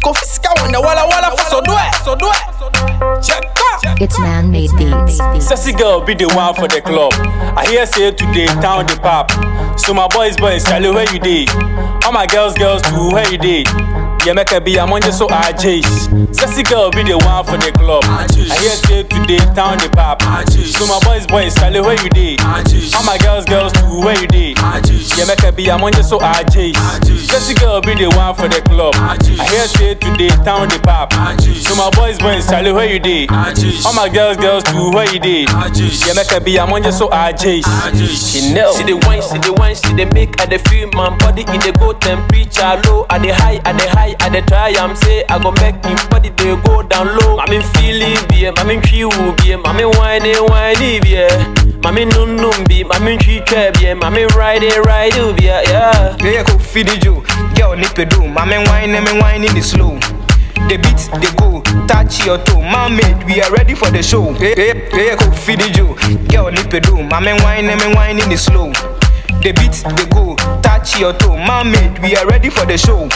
Kofi sika wonder wala wala for so do it, so do it. Check out. It's man-made beats. Sassy girl be the one for the club. I hear say today town the pop. So my boys, boys, Charlie, where you dey? All my girls, girls too, where you dey? Yeah, make a be among just so RJs. Sassy girl be the one for the club. I hear say today town the pop. So my boys, boys, Charlie, where you dey? All my girls, girls too, where you dey? Yeah, make a be among just so RJs. Sassy girl be the one for the club. I hear say today town the pop. So my boys, boys, Charlie, where you dey? All my girls, girls too, where you dey? Yeah, make a be among just so RJs. Chanel. See the wine, see the wine, see the make I the feel my body in the go temperature low, I the high, I the high, I the try. I'm say I go make him body they go down low. I mean feeling be, I mean tree will be, I mean whiny whiny be, I mean num num be, I mean tree tree be, I mean ride it ride it be, yeah. Yeah, go feed the Joe. Girl, nip it do. Mama wine, me wine in the slow. The beat, they go, touch your toe. My mate, we are ready for the show. Yeah, yeah, yeah, go feed the Joe. Girl, nip it do. Mama wine, me wine in the slow. The beat, they go, touch your toe. My mate, we are ready for the show.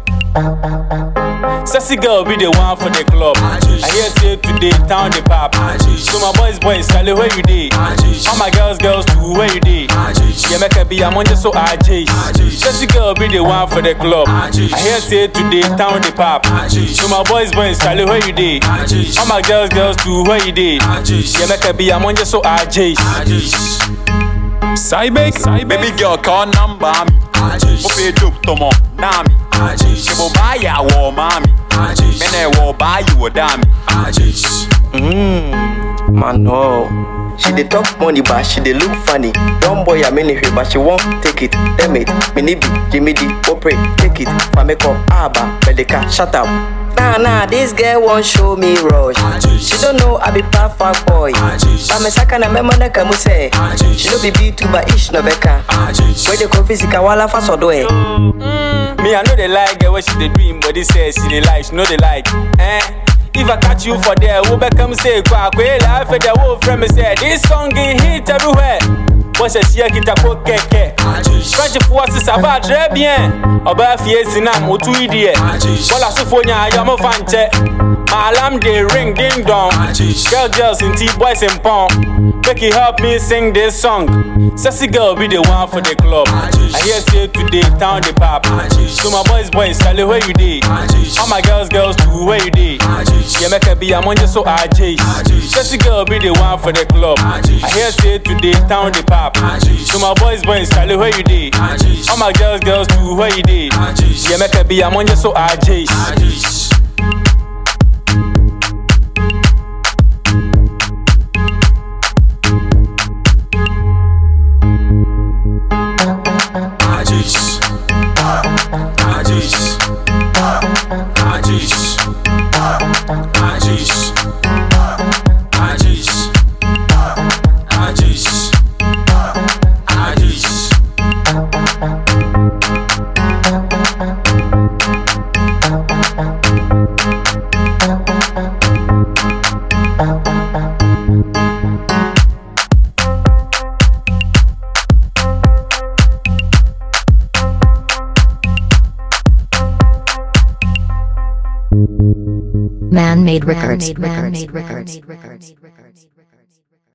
Sassy girl be the one for the club. I hear say today town the pop. So my boys, boys, Charlie, where you dey? All my girls, girls too, where you dey? Yeah, make a be among just so RJs. Sassy girl be the one for the club. I hear say today town the pop. So my boys, boys, Charlie, where you dey? All my girls, girls too, where you dey? Yeah, make a be among just so RJs. Cybex, baby girl call number me. Ope dope tomo nami. Shebo buy ya wo mami. Mene wo buy you wo dami. Man, no. She dey talk money, but she dey look funny. Young boy, I mean it, but she won't take it. Damn it, Minibi, Jimmy D, Opre, take it. For make up, Abba, Belika, shut up. Nah, nah, this girl won't show me rush. She don't know I be perfect boy. But me saka na memo na kamu say. She no be B2 but ish no beka. Where the coffee sika wala fa so do eh. Me, I know they like girl what she dey dream, but this says she dey like, she know they like. Eh? If I catch you for there, who become say kwa kwe laugh at the whole friend me say this song get hit everywhere. Wọ́n ṣe ṣí ẹ̀kìtà kó kẹ̀kẹ́. French forces sábà très bien. Ọba fìyè sinam òtún ìdí ẹ̀. Bọ́lá sọ́fọ̀ yẹn ayọ̀ mọ́ fa nkyẹ́. My alarm dey ring ding dong. Girl girls nti boys n pọ́n. Make you help me sing this song. Sassy girl be the one for the club. I hear say today town dey pop. So my boys boys Charlie where you dey? All my girls girls too where you dey? Yeah make I be among just so RJs. Sassy girl be the one for the club. I hear say today town dey pop. So my boys boys Charlie where you dey? All my girls girls too where you dey? Yeah make I be among just so RJs. Man-made records. Man-made records.